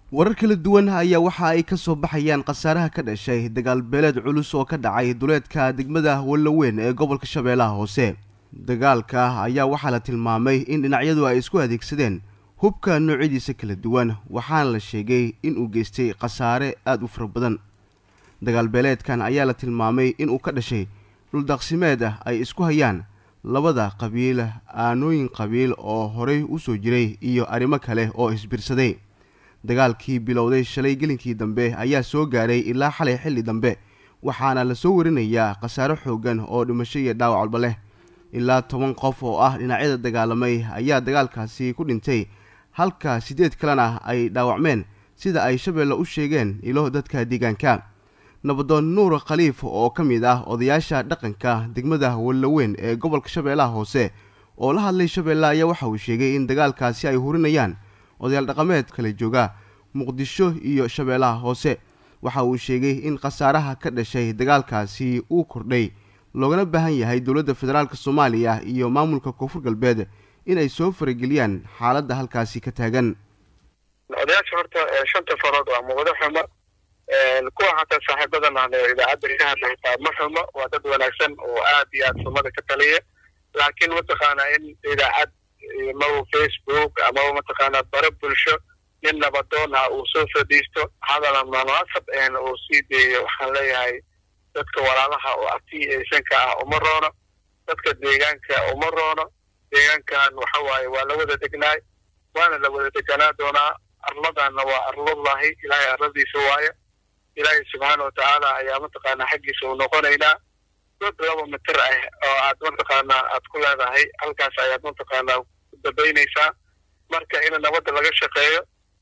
warar kala duwan ayaa waxa ay ka soo baxayaan khasaaraha ka dhashay dagaal beeleed culus oo ka dhacay duleedka degmada wallaweyn ee gobolka shabeellaha hoose dagaalka ayaa waxaa la tilmaamay in dhinacyadu ay isku adeegsadeen hubka noocyadiisa kala duwan waxaana la sheegay inuu geystay khasaare aada u fara badan dagaal beeleedkan ayaa la tilmaamay inuu ka dhashay dhuldaaqsimeed ah ay isku hayaan labada qabiil aanooyin qabiil oo horay u soo jiray iyo arrimo kale oo isbirsaday dagaalkii bilowday shalay gelinkii dambe ayaa soo gaadhay ilaa xalay xilli dambe waxaana lasoo warinayaa khasaare xoogan oo dhimasho iyo dhaawac walba leh ilaa toban qof oo ah dhinacyada dagaalamay ayaa dagaalkaasi ku dhintay halka siddeed kalena ay dhaawacmeen sida ay shabeelle u sheegeen ilo dadka deegaanka nabadoon nuur khaliif oo ka mid ah odayaasha dhaqanka degmada wallaweyn ee gobolka shabeellaha hoose oo la hadlay shabeelle ayaa waxa uu sheegay in dagaalkaasi ay hurinayaan odayaal dhaqameed kala jooga muqdisho iyo shabeellaha hoose waxa uu sheegay in khasaaraha ka dhashay dagaalkaasi uu kordhay loogana baahan yahay dowladda federaalk soomaaliya iyo maamulka koonfur galbeed inay soo farageliyaan xaaladda halkaasi ka taagan odayaasha horta shanta farood waa muuqdo xumo kuwa xataa saaxiibadan ahn idaacadda ka hadla xitaa ma xumo waa dad wanaagsan oo aad iyo aad sumada ka taliya laakiin mataqaanaa in idaacad amaba facebook amaba mataqaanaa bare bulsho nin nabadoon ah uu soo fadhiisto hadala munaasab en uu sii deeyo waxaan leeyahay dadka walaalaha oo artisanka ah uma roono dadka deegaanka uma roono deegaankan waxa waaye waa la wada degnaay waana la wada deganaa doonaa arladanna waa arlallahi ilaahay arladiisa waayo ilaahay subxaana watacaala ayaa mataqaanaa xaggiisa uu noqonaynaa dad laba mitir ah oo aad mataqaanaa aad ku leedahay halkaas ayaad mataqaanaa ku dambaynaysaa marka in nabadda laga shaqeeyo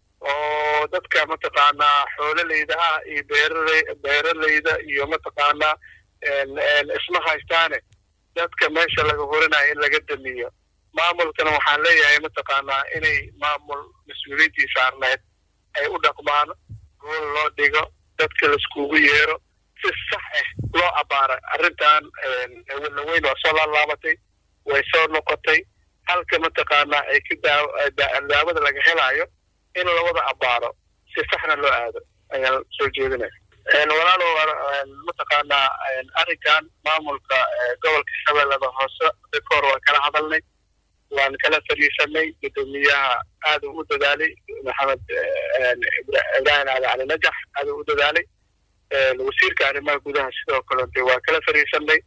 oo dadka mataqaanaa xoololeyda ah iyo beerale beeraleyda iyo mataqaanaa isma haystaane dadka meesha laga horinayo in laga damiyo maamulkana waxaan leeyahay mataqaanaa inay maamul mas-uuliyiintii saarneed ay u dhaqmaan gool loo dhigo dadka laiskugu yeero si sax ah loo abaara arrintan wallaweyn waa soo laalaabatay way soo noqotay halka mataqaanaa ay ka daawada laga helaayo in lawada abaaro si saxna loo aado ayaan soo jeedinaya walaalo mataqaanaa arrinkan maamulka gobolka shabeellada hoose dadka hore waan kala hadalnay waan kala fadhiisanay guddoomiyaha aada u dadaalay maxamed ibraahim aada cali najax aada u dadaalay wasiirka arrimaha gudaha sidoo kalete waa kala fadhiisanay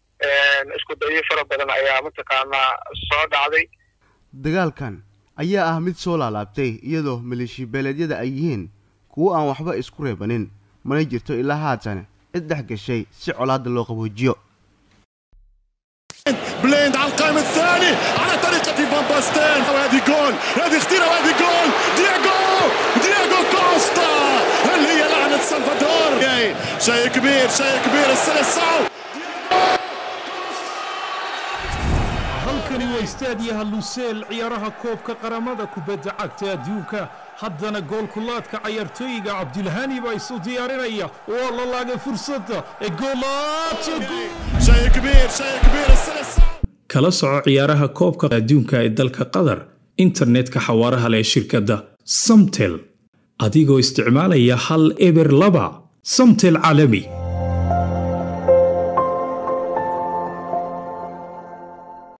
isku dayo fara badan ayaa mataqaanaa soo dhacday dagaalkan ayaa ah mid soo laalaabtay iyadoo maleeshi beeleedyada ay yihiin kuwo aan waxba isku reebanin mana jirto ilaa haatan cid dhex gashay si colaadda loo qaboojiyo بليند على القائم الثاني على طريقة فان باستين وهذه جول هذه خطيرة وهذه جول دياغو دياغو كوستا هل هي لعنة سلفادور شيء كبير شيء كبير السلسعو halkani waa istaadiyaha luseel ciyaaraha koobka qaramada kubadda cagta adduunka haddana goolkulaadka cayaartooyiga cabdilhani baa isu diyaarinaya waa la laagay fursadda ee kala soco ciyaaraha koobka adduunka ee dalka qatar internetka xawaaraha leh shirkadda samtel adigoo isticmaalaya hal eber laba samtel caalami